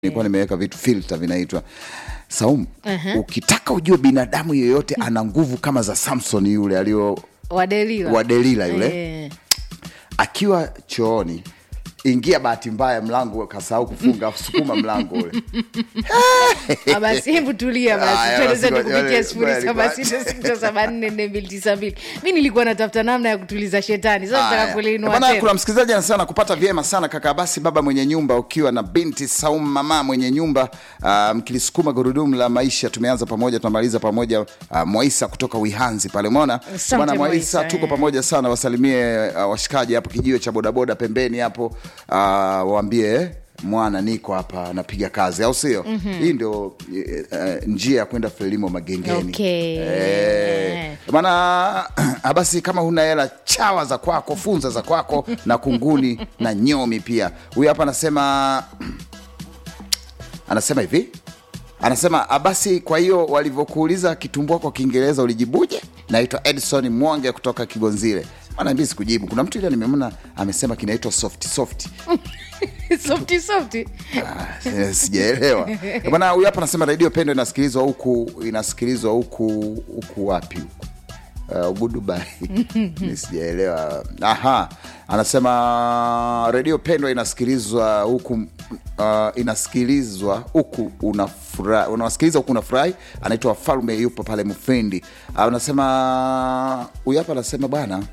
nilikuwa nimeweka vitu filter vinaitwa Saumu. Ukitaka ujue binadamu yeyote ana nguvu kama za Samson yule alio Wadelila. wa Delila yule Eh. akiwa chooni, ingia bahati mbaya mlango kasahau kufunga, afu sukuma mlango ule Ah, basi hebu tulia Haya, basi tueleze basi, kupitia ngoja- sifuri ngoja saba nipate. sita sita saba nne nne mbili tisa mbili mi nilikuwa natafuta namna ya kutuliza shetani sasa nataka Haya. kuliinua Bwana, tena kuna msikilizaji anasema nakupata vyema sana kaka basi baba mwenye nyumba ukiwa na binti Saumu mama mwenye nyumba ah, mkilisukuma gurudumu la maisha tumeanza pamoja tunamaliza pamoja uh, Mwaisa kutoka Wihanzi pale umeona Asante, bwana Mwaisa Mwaisa, tuko eh. pamoja sana wasalimie uh, washikaji hapo kijio cha bodaboda pembeni hapo uh, waambie mwana niko hapa napiga kazi au sio hii ndio eh, eh, njia ya kwenda Frelimo Magengeni Okay. Eh, bana basi kama huna hela chawa za kwako funza za kwako na kunguni na nyomi pia huyu hapa anasema anasema hivi anasema "Ah, basi kwa hiyo walivyokuuliza kitumbua kwa kiingereza ulijibuje naitwa edson mwonge kutoka kigonzile anaambia sikujibu kuna mtu ile nimemona amesema kinaitwa soft soft softi softi Ah, eh, sijaelewa bwana huyu hapa anasema redio pendo inasikilizwa huku inasikilizwa huku huku wapi huku Uh, ugudubai ni sijaelewa aha anasema redio pendwa inasikilizwa huku uh, inasikilizwa huku unafurahi unawasikiliza huku unafurahi anaitwa falme yupo pale mfindi uh, anasema huyu hapa anasema bwana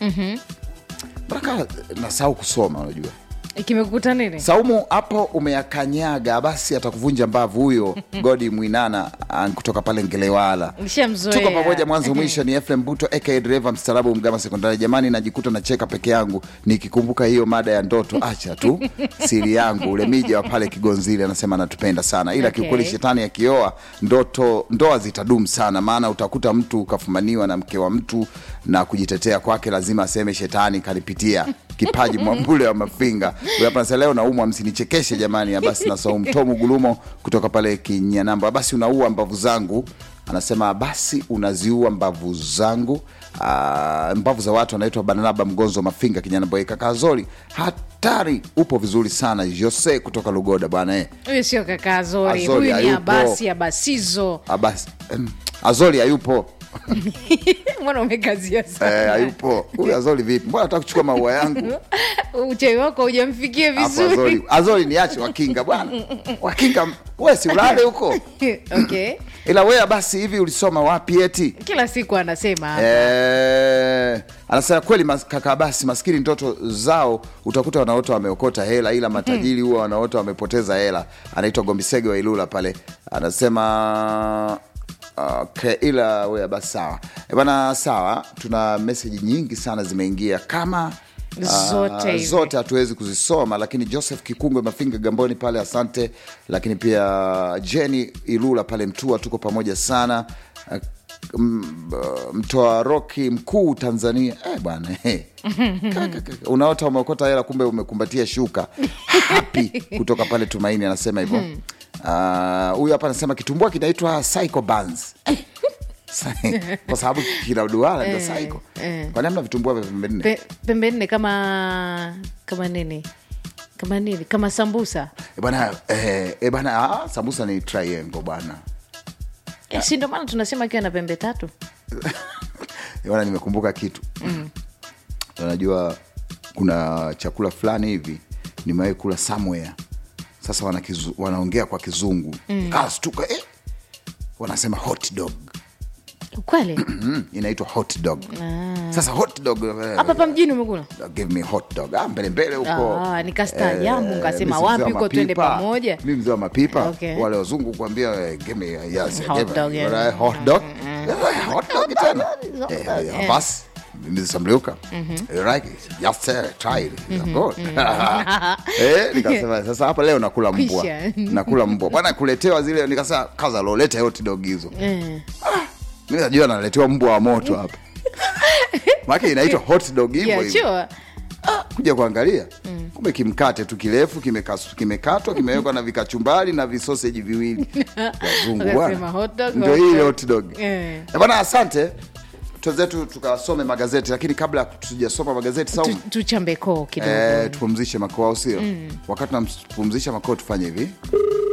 mpaka nasahau kusoma unajua kimekukuta nini Saumu, hapo umeyakanyaga, basi atakuvunja mbavu huyo Godi Mwinana ah, kutoka pale Ngelewala. Nishamzoea. Tuko pamoja mwanzo mwisho. Ni Efrem Buto aka dereva mstaarabu Mgama Sekondari. Jamani, najikuta nacheka peke yangu nikikumbuka hiyo mada ya ndoto. Acha tu siri yangu. Ule mija wa pale Kigonzile anasema anatupenda sana, ila Okay. kiukweli shetani akioa ndoto ndoa zitadumu sana, maana utakuta mtu ukafumaniwa na mke wa mtu na kujitetea kwake lazima aseme shetani kanipitia kipaji mwambule wa mafinga Huyu hapa anasema leo naumwa msinichekeshe jamani ya basi na Saumu Tomu Gulumo kutoka pale Kinyanamba basi unaua mbavu zangu anasema basi unaziua mbavu zangu Aa, mbavu za watu anaitwa Barnaba Mgonzo Mafinga Kinyanamba kaka Azori hatari upo vizuri sana Jose kutoka Lugoda bwana eh huyu sio kaka azori Azori huyu ni hayupo. abasi abasizo Abasi em, Azori hayupo mbona umekazia eh, sana hayupo huyu Azori vipi mbona nataka kuchukua maua yangu uchawi wako hujamfikia Hapo vizuri Azori, Azori niache Wakinga bwana, Wakinga we si ulale huko, okay ila wewe basi hivi ulisoma wapi eti? kila siku anasema hapa Eh, anasema kweli mas, kaka basi maskini ndoto zao utakuta wanaota wameokota hela, ila matajiri huwa wanaota wamepoteza hela. Anaitwa Gombisege wa Ilula pale, anasema Okay, ila wewe basi sawa Eh, bana, sawa. Tuna meseji nyingi sana zimeingia kama Zote ah, hivi. zote hatuwezi kuzisoma, lakini Joseph Kikungwe Mafinga Gamboni pale, asante. Lakini pia Jenny Ilula pale Mtua, tuko pamoja sana. Ah, m- uh, mtoa roki mkuu Tanzania eh, bwana eh. Kaka, kaka. Unaota umeokota hela, kumbe umekumbatia shuka happy kutoka pale Tumaini anasema hivyo. Ah, Huyu hapa anasema kitumbua kinaitwa Psycho Buns kwa sababu kila duara ndio Psycho. Kwani hamna vitumbua vya pembe nne? Pe, pembe nne kama kama nini kama nini kama sambusa Eh, bwana eh, eh, bwana ah, sambusa ni triangle bwana. Eh, si ndo maana tunasema akiwa na pembe tatu Eh, bwana nimekumbuka kitu unajua kuna chakula fulani hivi nimewahi kula somewhere sasa wanakizu, wanaongea kwa kizungu mm. stuka eh. wanasema hot dog kweli mm, inaitwa hot dog sasa hot dog eh, hapa hapa mjini umekula give me hot dog ah, mbele mbele huko Ah, nikastaajabu, Eh, nikasema mi si wapi mzee wa huko twende mapipa. pamoja? mi mzee wa mapipa Okay. wale wazungu kuambia eh, give me yes, Hot give me- dog, yeah. right, hot dog Eh, hot dog tena Eh, eh, basi mimi samliuka right yes sir try it It's good eh nikasema sasa hapa leo nakula mbwa Kwisha. nakula mbwa bwana kuletewa zile nikasema kaza lo leta hot dog hizo Eh. mimi najua naletewa mbwa wa moto hapa maana inaitwa hot dog hivyo Yeah, hivyo sure. kuja kuangalia kumbe kimkate tu kirefu kimekas- kimekatwa kimewekwa na vikachumbari na visoseji viwili wazungu Wakasema bwana hot dog, ndio hot hii dog. hot dog Eh. Eh, bwana asante twenzetu tukasome magazeti lakini kabla ya tujasoma magazeti Tu- Saumu, tuchambe koo kidogo eh, tupumzishe makoo au sio wakati tunapumzisha makoo tufanye hivi